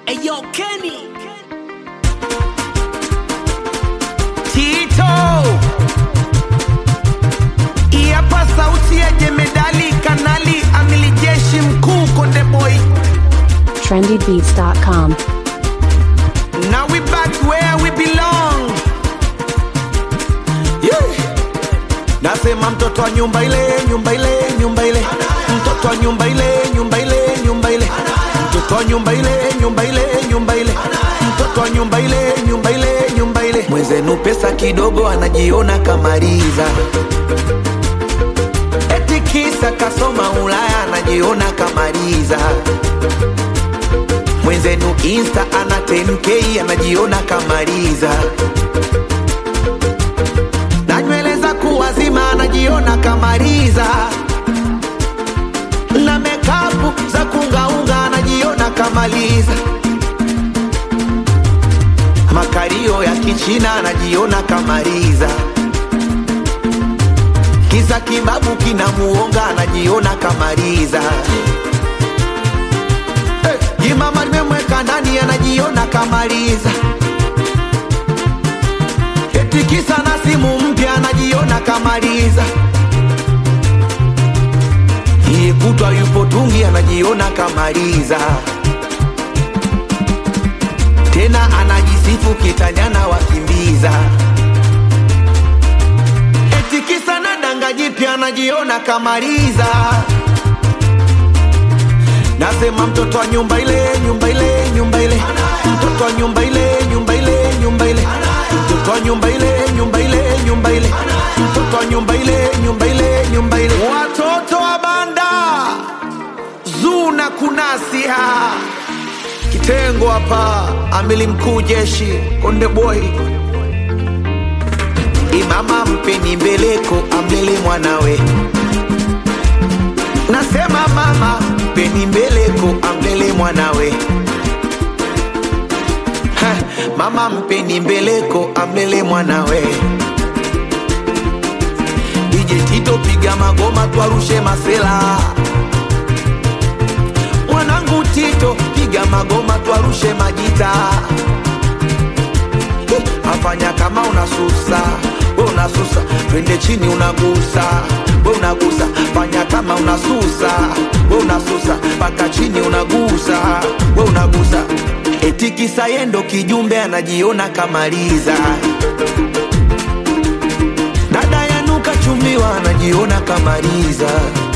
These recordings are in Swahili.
Eyo Kenny Tito Iapa sauti ya jemedali kanali amili jeshi mkuu Konde Boy trendybeats.com. Now we back where we belong yeah. Nasema mtoto wa nyumba ile nyumba ile nyumba ile mtoto wa nyumba ile nyumba ile nyumba ile mtoto wa nyumba ile nyumba ile nyumba ile mtoto wa nyumba ile nyumba ile nyumba ile mwenzenu pesa kidogo anajiona kamaliza eti kisa kasoma Ulaya anajiona kamaliza mwenzenu insta ana 10k anajiona kamaliza na nywele za kuwazima anajiona kamaliza na mekapu za kungaunga anajiona kamaliza makario ya kichina anajiona kamaliza kisa kibabu kinamuonga anajiona kamaliza hey, jimama limemweka ndani anajiona kamaliza eti kisa na simu mpya anajiona kamaliza hii kutwa yupo tungi anajiona kamaliza tena anajisifu kitanyana wakimbiza eti kisa na danga jipya anajiona kamaliza nasema mtoto wa nyumba ile nyumba ile nyumba ile mtoto wa nyumba ile nyumba ile nyumba ile mtoto wa nyumba ile nyumba ile nyumba ile mtoto wa nyumba ile nyumba ile nyumba ile watoto wa banda zuna kunasia kitengo hapa amili mkuu jeshi konde boy imama mpeni mbeleko amlele mwanawe nasema mama mpeni mbeleko amlele mwanawe Ha, mama mpeni mbeleko amlele mwanawe DJ Tito piga magoma twarushe masela mwanangu Tito piga magoma twarushe majita Hi, afanya kama unasusa we unasusa twende chini unagusa we unagusa fanya kama unasusa we unasusa mpaka chini unagusa we unagusa eti kisa yendo kijumbe anajiona kamaliza dada yanuka chumbiwa anajiona kamaliza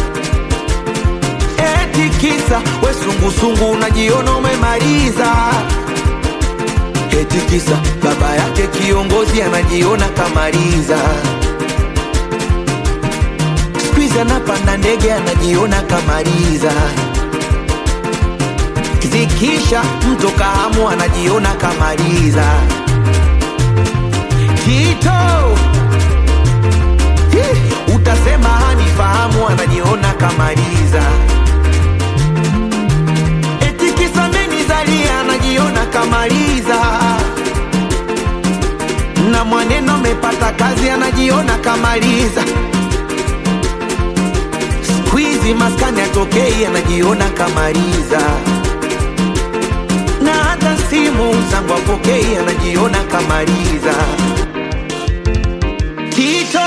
eti kisa we sungusungu unajiona umemaliza eti kisa baba yake kiongozi anajiona kamaliza skuizi anapanda ndege anajiona kamaliza zikisha mto kahamu anajiona kamaliza Tito Hi, utasema hanifahamu anajiona kamaliza eti kisa menizalia anajiona kamaliza na mwaneno amepata kazi anajiona kamaliza skuizi maskani atokei anajiona kamaliza na hata simu zangu apokei anajiona kamaliza Tito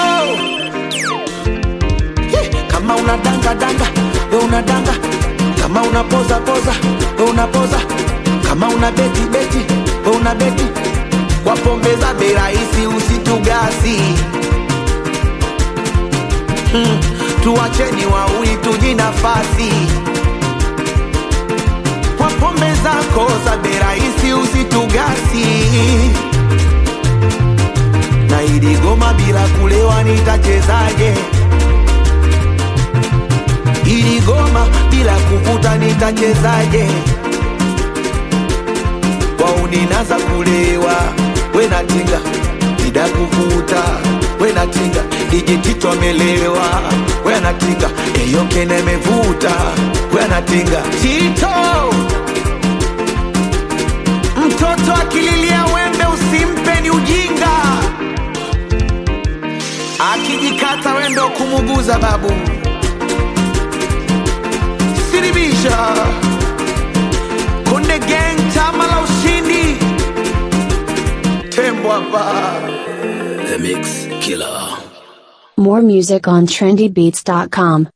Hi, kama unadanga danga we unadanga kama unapoza poza we unapoza kama una beti beti we una beti kwa pombe za bei rahisi usitugasi hmm, tuacheni wauli tuji nafasi kwa pombe zako za bei rahisi usitugasi na ili goma bila kulewa nitachezaje ili goma bila kuvuta nitachezaje wauninaza kulewa wenatinga ida kuvuta wenatinga ijitito amelewa wenatinga eyokene amevuta wenatinga tito mtoto akililia wembe usimpe ni ujinga akijikata wendo kumuguza babu siribisha Konde gang chama hapa. The Mix Killer. More music on trendybeats.com.